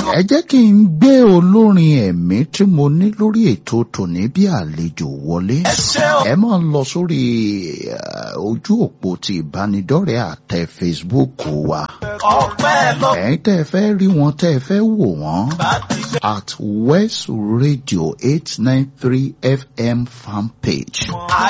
ẹ jẹ́ kí n gbé olórin ẹ̀mí tí mo ní lórí ètò tòní bí àlejò wọlé ẹ máa lọ sórí eh, ojú òpó ti ìbánidọ́rẹ̀ẹ́ àtẹ Facebook wa ẹ̀yin tẹ́ ẹ fẹ́ rí wọn tẹ́ ẹ fẹ́ wò wọ́n at West Radio eight nine three FM fan page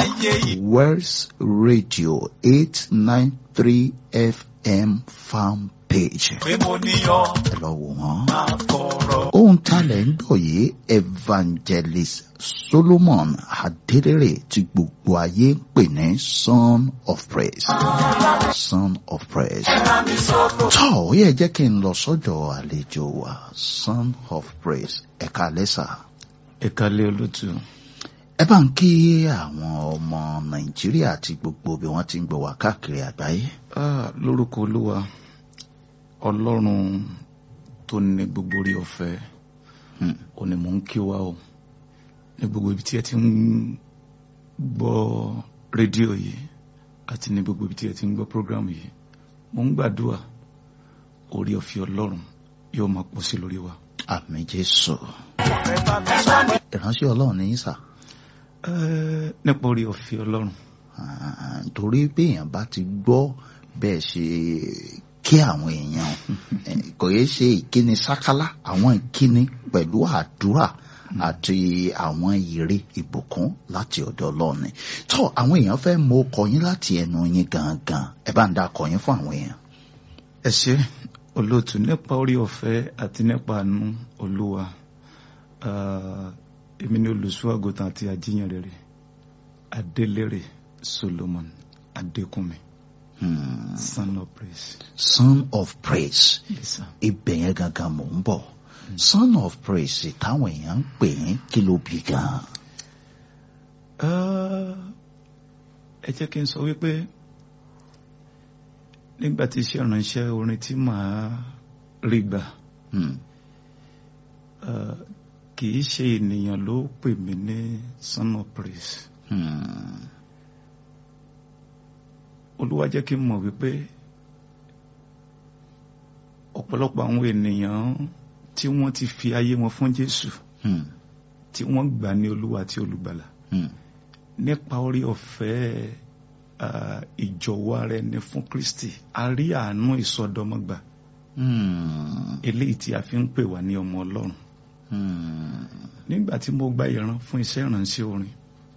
West Radio eight nine three FM fan page ẹ lọ wò wọ́n ohun talẹ̀ ń gbọ́ yìí evangelist solomon adelere tí gbogbo ayé ń pè ní son of praise son of praise tọ́ ó yẹ jẹ́ kí n lọ sọ́dọ̀ àlejò wa son of praise ẹ̀ka lẹ́sà ẹ̀ka lé olótú ẹ bá ń kí àwọn ọmọ nàìjíríà àti gbogbo bí wọ́n ti ń gbọ́ wá káàkiri àgbáyé. Ah, lórúkọ olúwa ọlọ́run tó ní gbogbo orí ọ̀fẹ́ Hmm. ò ní mò ń kí wa o ní gbogbo ibi tí ẹ ti ń gbọ́ rédíò yìí àti ní gbogbo ibi tí ẹ ti ń gbọ́ prógrámù yìí mò ń gbàdúrà orí ọ̀fẹ́ ọlọ́run yóò máa pọ̀ sí lórí wa. àmì jésù ìránṣẹ́ ọlọ́run ní í sà. Eh, nípa orí ọ̀fẹ́ ọlọ́run Ah, torí bí èèyàn bá ti gbọ́ bẹ́ẹ̀ ṣe kí àwọn èèyàn eh, kò yẹ ṣe ìkíni sákálá àwọn ìkíni pẹ̀lú àdúrà àti àwọn ìre ìbùkún láti ọ̀dọ̀ Ọlọ́run ni tó àwọn èèyàn fẹ́ mọ ọkọ yín láti ẹnu yín gangan ẹ bá ń da ọkọ yín fún àwọn èèyàn. ẹ ṣé olóòtú nípa orí ọ̀fẹ́ àti nípa àánú olúwa ah, èmi ni olùṣọ́ àgùntàn àti àjíyàn rere adélèrè solomon adékúnmi Hmm. son of praise son of praise yes sir. ibẹ̀ yẹn gangan mò ń bọ̀ son of praise táwọn èèyàn ń pè yín kí ló bí gan. Ah, ẹ jẹ́ kí n sọ wípé nígbà tí iṣẹ́ ìránṣẹ́ orin tí màá rí gbà Hmm. ah, kì í ṣe ènìyàn ló pè mí ní son of praise Hmm. olúwa jẹ́ kí n mọ̀ wípé ọ̀pọ̀lọpọ̀ àwọn ènìyàn tí wọ́n ti fi ayé wọn fún Jésù Hmm. tí wọ́n gbà ní olúwa àti olùgbàlà Hmm. nípa orí ọ̀fẹ́ ah, ìjọ̀wọ́ ara ẹni fún Kristi a rí àánú ìsọdọmọgbà Hmm. eléyìí tí a fi ń pè wá ní ọmọ Ọlọ́run Hmm. nígbà tí mo gba ìran fún iṣẹ́ ìránṣẹ́ orin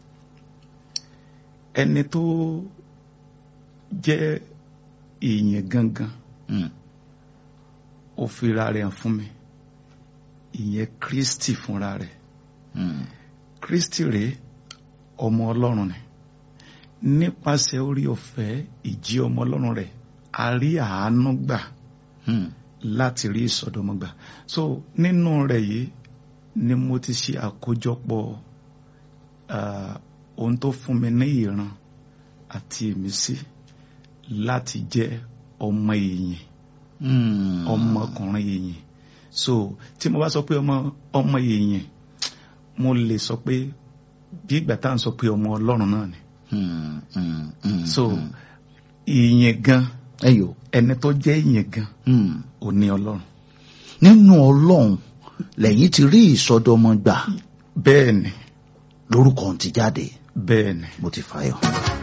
ẹni tó jẹ́ èèyàn gangan Hmm. ó fira rẹ̀ hàn fún mi ìyẹn Kristi fúnra rẹ̀ Hmm. Kristi rèé ọmọ Ọlọ́run ni nípasẹ̀ orí ọ̀fẹ́ ìjí ọmọ Ọlọ́run rẹ̀ a rí àánú gbà Hmm. láti rí ìsọdọmọgbà so nínú rẹ̀ yìí ni mo ti ṣe àkójọpọ̀ ah, ohun tó fún mi ní ìran àti ìmísí láti jẹ́ ọmọ èèyàn Hmm. ọmọkùnrin èèyàn so tí mo bá sọ pé ọmọ ọmọ èèyàn mo lè sọ pé bí ìgbà tá à ń sọ pé ọmọ Ọlọ́run náà ni Hmm. Hmm. Hmm. so èèyàn gan ẹyọ ẹni tó jẹ́ èèyàn gan Hmm. ò ní Ọlọ́run nínú Ọlọ́run lẹ́yìn ti rí ìsọdọmọ gbà bẹ́ẹ̀ ni lórúkọ ti jáde bẹ́ẹ̀ ni. mo ti fàyọ.